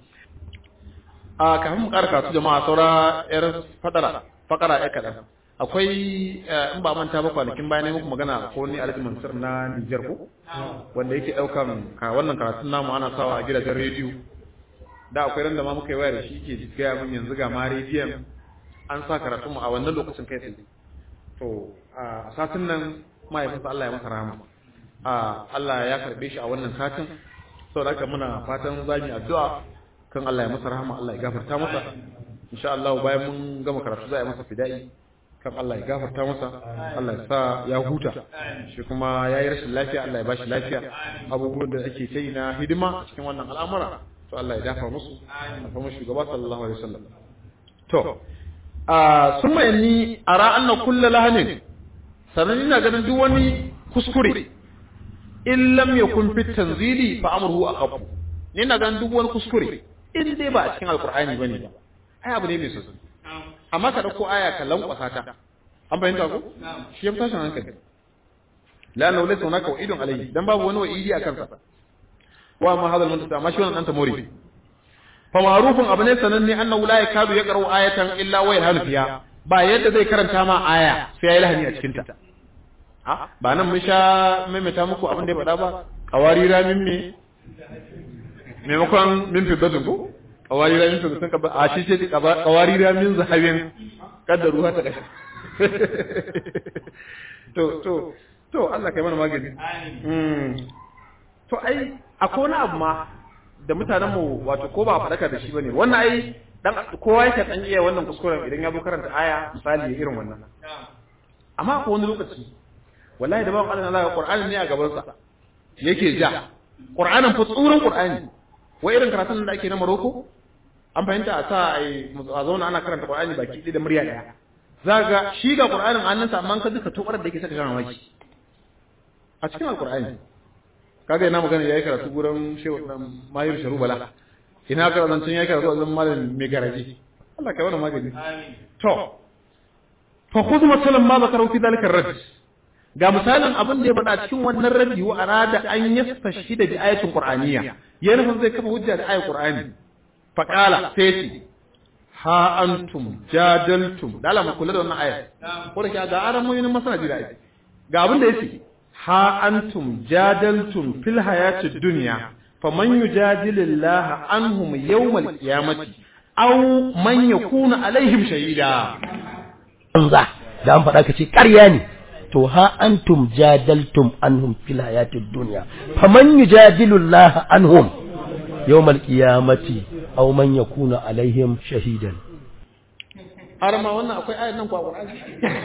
a kafin mu karka su jama'a saura yar fadara fakara ya kadan akwai in ba manta ba kwanakin bayan ne muku magana ko ni Alhaji Mansur na Niger ko wanda yake daukan ka wannan karatun namu ana sawa a gidajen rediyo da akwai ran da ma muka yi waya da shi ke gaya mun yanzu ga ma rediyon an sa karatun mu a wannan lokacin kai tsaye to a satin nan mahaifinsa Allah ya masa rahama a Allah ya karbe shi a wannan satin saboda haka muna fatan za mu yi addu'a kan Allah ya masa rahama Allah ya gafarta masa insha Allah bayan mun gama karatu za a yi masa fida'i kan Allah ya gafarta masa Allah ya sa ya huta shi kuma ya yi rashin lafiya Allah ya bashi lafiya abubuwan da ake ta yi na hidima cikin wannan al'amura to Allah ya dafa musu a kuma shugaba sallallahu alaihi wasallam to a sun ni ara anna kullu lahanin sanan ina ganin duk wani kuskure in lam yakun fi tanzili fa amruhu aqab ni ina ganin duk wani kuskure in dai ba a cikin alqur'ani bane ba ai abu ne mai sosai amma ka dauko aya ka lankwasa ta an fahimta ko shi ya tashin hankali la na laysa hunaka wa'idun alayhi dan babu wani wa'idi a kansa wa ma hadal muntasa amma shi wannan dan tamori fa ma'rufun abu ne sananne annahu la yakadu yaqra'u ayatan illa wa yalhanu fiha ba yadda zai karanta ma aya sai ya yi lahani a cikin ta ba nan mun sha maimaita muku abin da ya faɗa ba kawari ramin me maimakon min fi badin ko kawari ramin fi sun kaba a shi ce kawari ramin zahabin kada ruwa ta kashe to to to Allah kai mana magani to ai akwai wani abu ma da mutanen mu wato ko ba faɗaka da shi bane wannan ai dan kowa yake dan iya wannan kuskuren idan ya zo karanta aya misali irin wannan amma akwai wani lokaci wallahi da ba Allah Allah Qur'ani ne a gaban sa yake ja Qur'anin fa tsurin Qur'ani wai irin karatun da ake na Morocco an fahimta a sa a zauna ana karanta Qur'ani baki da murya daya zaga shi ga Qur'anin hannunsa amma ka duka tobar da yake saka kana maki a cikin Al-Qur'ani kaga ina magana yayi karatu gurin Shehu dan Mahir Sharubala ina ka zancin yayi karatu a zaman malam mai garaji Allah kai wannan magani to fa khudh masalan ma zakaru fi dhalika ar-rajul ga misalin abin da ya faɗa cikin wannan rabi wa arada an yastashhida bi ayatin qur'aniyya ya nufin zai kafa hujja da ayatin qur'ani fa qala sai ce ha antum jadaltum da Allah mu kula da wannan aya ko da ga aran mu yin masana da aya ga abin da yake ha antum jadaltum fil hayati dunya faman yujadilullaha anhum yawmal qiyamati aw man yakuna alaihim shahida banza da an faɗa ka ce ƙarya ne to ha antum jadaltum anhum fil hayatid dunya faman yujadilu Allah anhum yawmal qiyamati aw man yakuna alaihim shahidan har ma wannan akwai ayat nan ko a Qur'ani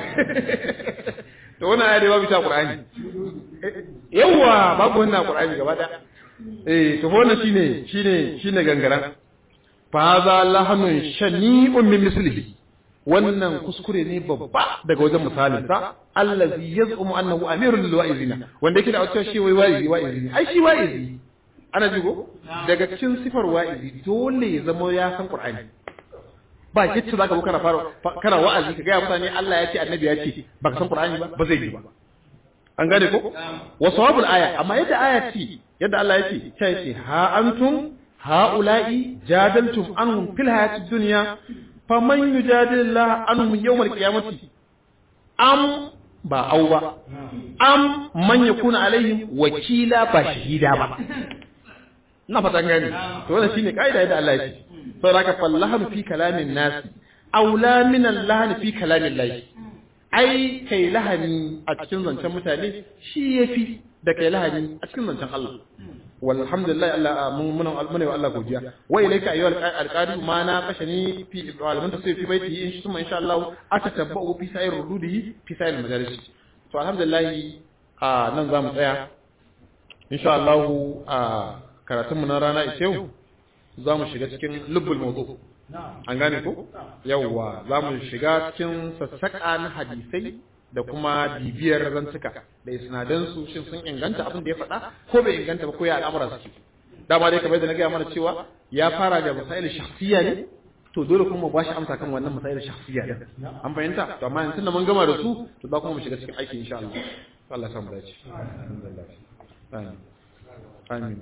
to wannan ayat babu ta Qur'ani yawa babu wannan Qur'ani gaba da eh to wannan shine shine shine gangaran fa za lahanun shani'un min mislihi wannan kuskure ne babba daga wajen misalin sa allazi yaz'umu annahu amirul lil wa'izina wanda yake da wata shi wai wa'izi wa'izi ne ai shi wa'izi ana jigo daga cikin sifar wa'izi dole ya zama ya san qur'ani ba yacce zaka zo kana fara kana wa'azi ka ga mutane Allah ya ce annabi ya ce baka san qur'ani ba ba zai yi ba an gane ko wa sawabul aya amma yadda aya ce yadda Allah ya ce ta ce ha antum ha'ula'i jadaltum anhum fil hayatid dunya faman yujadillah anhum yawmal qiyamati am ba au ba am man yakuna alaihim wakila ba shahida ba na fatan gani to wannan shine kaida da Allah ya ce saboda ka fallahu fi kalamin nas aula min Allah fi kalamin Allah ai kai lahani a cikin zancen mutane shi yafi da kai lahani a cikin zancen Allah walhamdulillah Allah mun mun mun wa Allah godiya wa ilayka ayyuhal alqari ma na kashani fi alaman tasir fi baiti in shi kuma insha Allah atatabba'u fi sa'ir rududihi fi sa'ir majalis to alhamdulillah a nan zamu tsaya insha Allah a karatun mu na rana ita yau zamu shiga cikin lubbul mawdu an gane ko yawwa za mu shiga cikin sassaƙa na hadisai da kuma bibiyar zantuka da isnadansu shin sun inganta abin da ya faɗa ko bai inganta ba ko ya al'amura suke dama dai kamar da na gaya mana cewa ya fara da masail shakhsiyya ne to dole kuma mu bashi amsa kan wannan masail shakhsiyya din an fahimta to amma yanzu da mun gama da su to za kuma mu shiga cikin aiki insha Allah Allah ya samu dace amin amin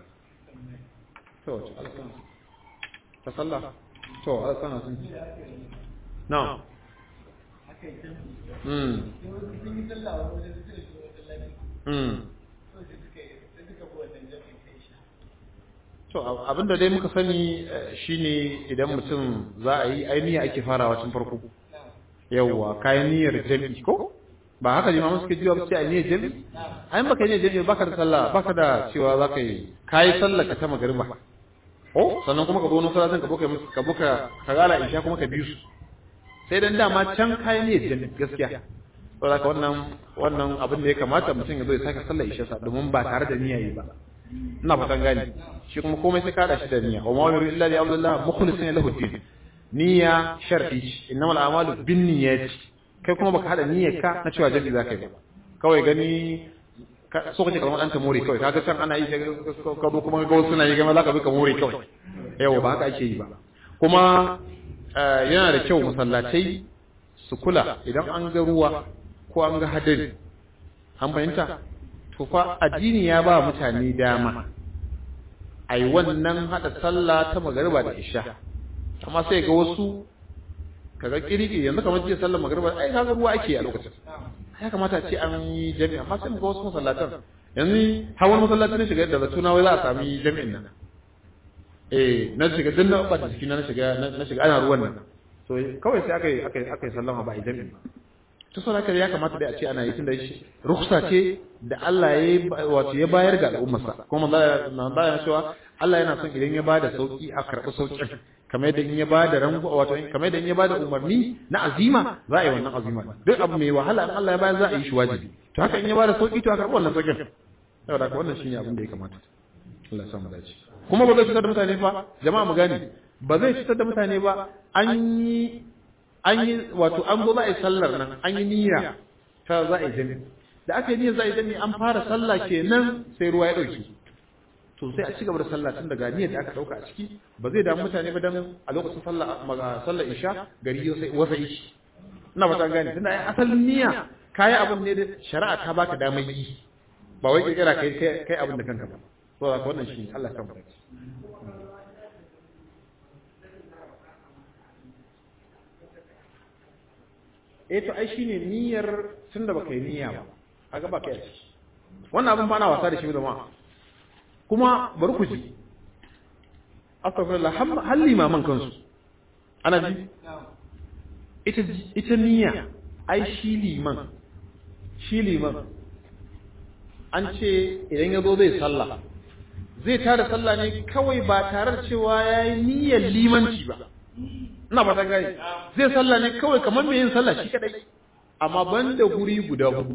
to ta sallah to Allah sana sun na'am Mm. Mm. To abinda dai muka sani shine idan mutum za a yi ainihi ake farawa tun farko. Yawwa kayan niyyar jami'i ko? Ba haka limamu suke jiwa sai a niyyar jami'i? Ayin baka niyyar jami'i baka da sallah baka da cewa za ka yi kayi sallah ka ta magariba. Oh, sannan kuma ka zo wani salatin ka boka ka boka ka gala isha kuma ka bi su. sai dan dama can kayan ne jin gaskiya saboda ka wannan wannan abin da ya kamata mutum ya zo ya saka sallar isha sa domin ba tare da niyya yi ba ina fatan gani shi kuma komai sai kada shi da niyya wa ma yuridu illa li abdullah mukhlisin lahu din niyya shar'i innamal a'malu binniyati kai kuma baka hada niyyar ka na cewa jami'i zaka yi ba kawai gani so kace kalmar ɗan ka more kawai kaga can ana yi ka zo kuma ga wasu na yi gama zaka bi ka more kawai yawa ba haka ake yi ba kuma yana da kyau masallatai su kula idan an ga ruwa ko an ga hadari an fahimta to fa addini ya ba mutane dama ai wannan hada sallah ta magariba da isha amma sai ga wasu kaga kirki yanzu kamar jiya sallar magariba ai kaga ruwa ake a lokacin ya kamata a ce an yi jami'a amma sai mu ga wasu masallatan yanzu hawan masallaci ne shiga da zatuna wai za a sami jami'in nan eh na shiga din na bata jiki na shiga na shiga ana ruwan nan to kawai sai aka yi aka yi aka yi sallama ba idan to sai haka ya kamata dai a ce ana yi tunda shi rukhsa ce da Allah ya wato ya bayar ga al'ummarsa kuma manzo ya cewa Allah yana son idan ya bada sauki a karɓi saukin kamar yadda in ya bada rango wato kamar yadda in ya bada umarni na azima za a yi wannan azima duk abu mai wahala in Allah ya bayar za a yi shi wajibi to haka in ya bada sauki to a karɓi wannan saukin saboda haka wannan shine abin da ya kamata Allah ya samu dace kuma ba zai fitar da mutane ba jama'a mu gane ba zai fitar da mutane ba an yi an yi wato an zo za a yi sallar nan an yi niyya ta za a yi jami da aka yi niyyar za a yi jami an fara sallah kenan sai ruwa ya dauke to sai a ci gaba da sallah tun daga niyyar da aka dauka a ciki ba zai damu mutane ba dan a lokacin sallah sallar isha gari sai wasa ishi ina ba ta gane tunda ai asalin niyya kai abin ne da shari'a ta baka damar yi ba wai kirkira kai kai abin da kanka ba saboda wannan shi Allah kan barka eh to ai shine niyyar tunda baka yi niyya ba kaga ba kai ciki wannan abin ba na wasa da shi da ma kuma bari ku ji astaghfirullah hal limaman kansu ana ji ita ita niyya ai shi liman shi liman an ce idan ya zo zai sallah zai tada sallah ne kawai ba tare da cewa ya yi niyyar limanci ba ina ba ta gani zai sallah ne kawai kamar mai yin sallah shi kadai amma ban da guri guda hudu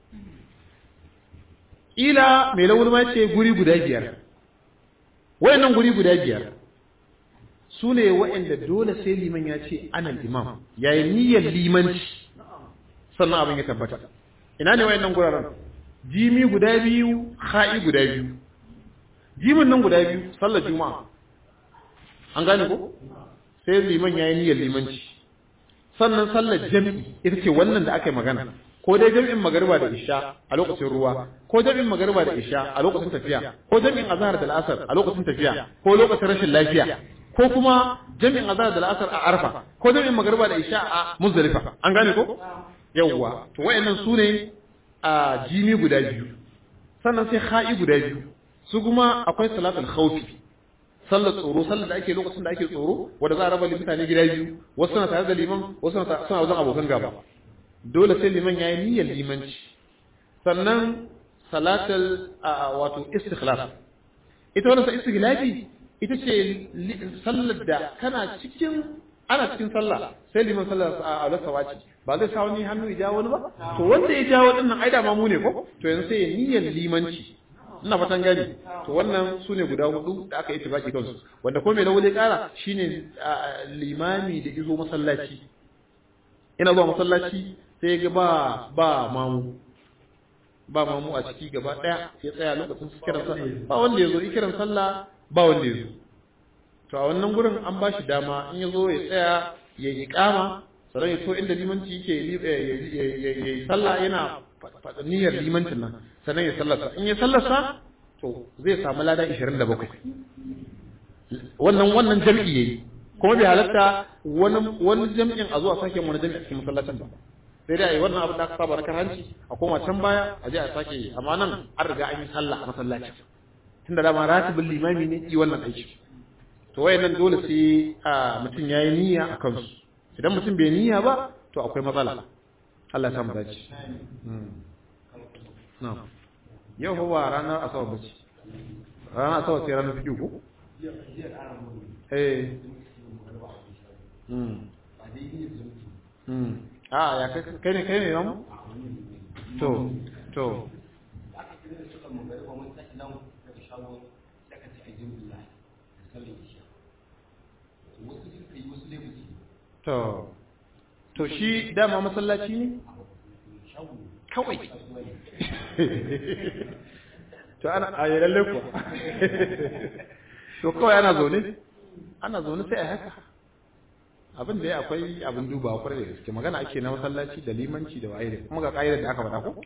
ila mai launi ma ce guri guda biyar wayannan guri guda biyar su ne wayanda dole sai liman ya ce anan imam ya yi niyyar limanci sannan abin ya tabbata ina ne wayannan guraren jimi guda biyu ha'i guda biyu jimin nan guda biyu sallar juma'a an gane ko sai liman yayi niyyar limanci sannan sallar jami'i ita ce wannan da aka yi magana ko dai jami'in magariba da isha a lokacin ruwa ko jami'in magariba da isha a lokacin tafiya ko jami'in azhar da al'asar a lokacin tafiya ko lokacin rashin lafiya ko kuma jami'in azhar da al'asar a arfa ko jami'in magariba da isha a muzdalifa an gane ko yawwa to wayannan su ne a jimi guda biyu sannan sai ha'i guda biyu su kuma akwai salatul khawfi sallar tsoro sallar da ake lokacin da ake tsoro wanda za a raba mutane gida biyu wasu suna tare da liman wasu suna wajen abokan gaba dole sai liman yayi niyyar limanci sannan salatul wato istikhlaf ita wannan sa istikhlafi ita ce sallar da kana cikin ana cikin sallah sai liman sallar a alasa wace ba zai sa wani hannu ya jawo wani ba to wanda ya jawo dinnan ai da ma mu ne ko to yanzu sai ya niyyar limanci ina fatan gani to wannan su ne guda hudu da aka yi tibaki kansu wanda ko mai lawale kara shine limami da izo masallaci ina zuwa masallaci sai ga ba ba mamu ba mamu a ciki gaba daya ya tsaya lokacin su kiran sallah ba wanda ya zo kiran sallah ba wanda ya zo to a wannan gurin an ba shi dama in ya zo ya tsaya ya yi kama sannan ya to inda limanci yake ya yi sallah yana faɗa niyyar limancin nan sannan ya sallarsa in ya sallarsa to zai samu lada 27 wannan wannan jam'i yayi kuma bai halatta wani wani jami'in a zuwa sake wani jami'i a cikin masallacin ba sai dai wannan abin da aka saba rakar hanci a koma can baya a je a sake amma nan an riga an yi sallah a masallaci tunda dama ratibin limami ne yi wannan aiki to wayannan dole sai a mutum yayi niyya a kansu idan mutum bai niyya ba to akwai matsala Allah ya samu dace na'am yau fa ba ranar asabar bace ranar asabar sai ranar fiƙi ko eh a ya kai ne kai ne nan to to to to shi dama masallaci ne kawai to ana a yi lalle kuwa to kawai ana zaune ana zaune sai a haka abin da ya akwai abin dubawa kwarai da gaske magana ake na masallaci da limanci da waye kuma ga ƙa'idar da aka faɗa ko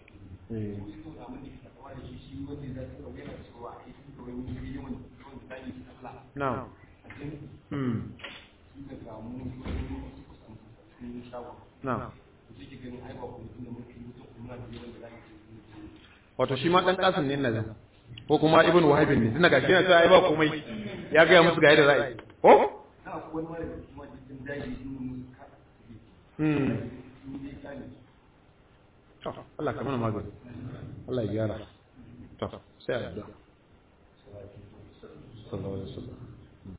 na na wato shi ma dan kasan ne na ko kuma ibn wahabin ne tunda gashi yana cewa ai ba komai ya ga musu ga yadda za a yi ko hmm to Allah ka mana magani Allah ya gyara to sai a da sallallahu alaihi wasallam